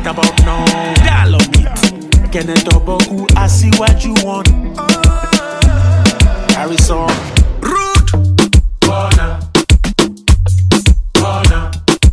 right about now. Dialogue it. Kenneth Oboku, I see what you want. Harrison. Rude. Corner. Corner.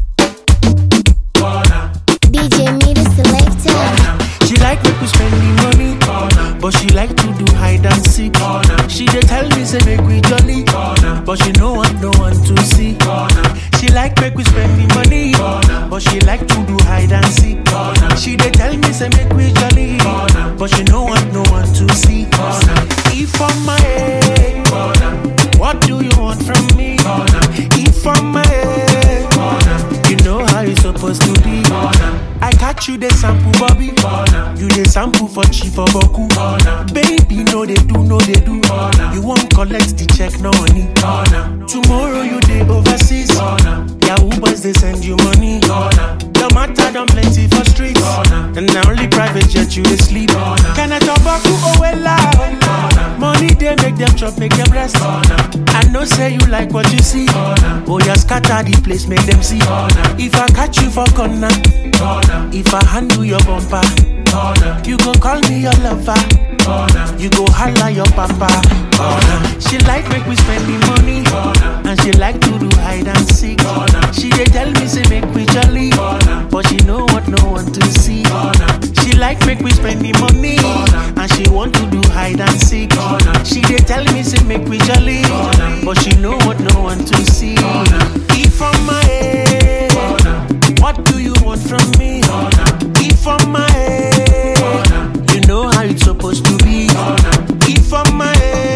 Corner. DJ me the selector. She like make we spend the money, but she like to do hide and seek. She dey tell me say make we jolly, but she no want no one to see. She like make we spend the money, but she like to do hide and seek. She dey tell me say make we jolly, but she no want no one to see. If I'm my head, what do you want from me? If I'm my head, you know how you supposed to be. I catch you the sample, Bobby. You the sample for chief for Boku. Baby, no they do, no they do. You won't collect the check, no money. Tomorrow you day overseas. Yahoo boys they send you money. The matter done plenty for streets. And now only private jet you they sleep. Can I talk about you oh well loud? Money they make them chop, make them rest. I know say you like what you see. Oh yeah, scatter the place, make them see. If I catch you for corner, if I handle your bumper, you go call me your lover. You go holla your papa. She like make we spend the money, and she like to do hide and seek. She dey tell me say make we jolly, but she know what no one to see. She like make we spend the money, and she want to do hide and seek. She dey tell me say make we jolly, but she know what no one to see. If I'm my head, what do you want from me? If I'm my head, you know how it's supposed to be. If I'm my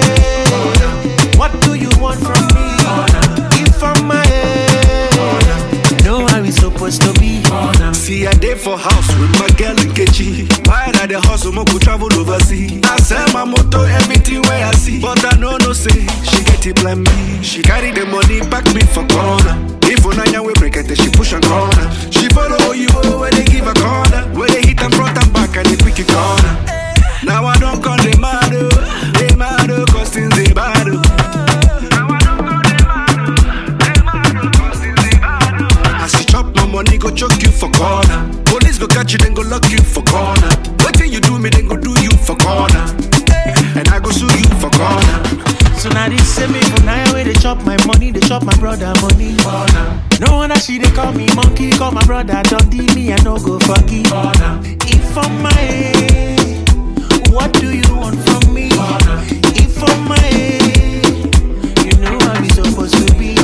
head, what do you want from me? If I'm my head, you know how it's supposed to be. See, I day for house with my girl Nkechi. Why I the hustle, mo go travel overseas. I sell my motor, everything where I see. But I know no say, she get it blind me. She carry the money, back me for corner. If Onanya we break it, she push and corner. She follow you where they give a corner. Where they hit them front and back and they quick it corner. Now I don't call them mad, oh. they mad, oh, cause things they bad. oh. Now I don't call them mad, oh. they mad, oh, cause things they bad. oh. As you chop my money, go choke you for corner. Police go catch you, then go lock you for corner. Waiting you do me, then go do you for corner. And I go sue you for corner. So now they say me for now where they chop my money, they chop my brother money. No wonder she they call me monkey, call my brother Dundee, me I no go fucky. If I'm my head, what do you want from me? If I'm my head, you know how we supposed to be.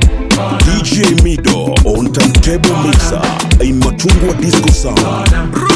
DJ Mido on turntable mixer in Machungwa Disco Sound.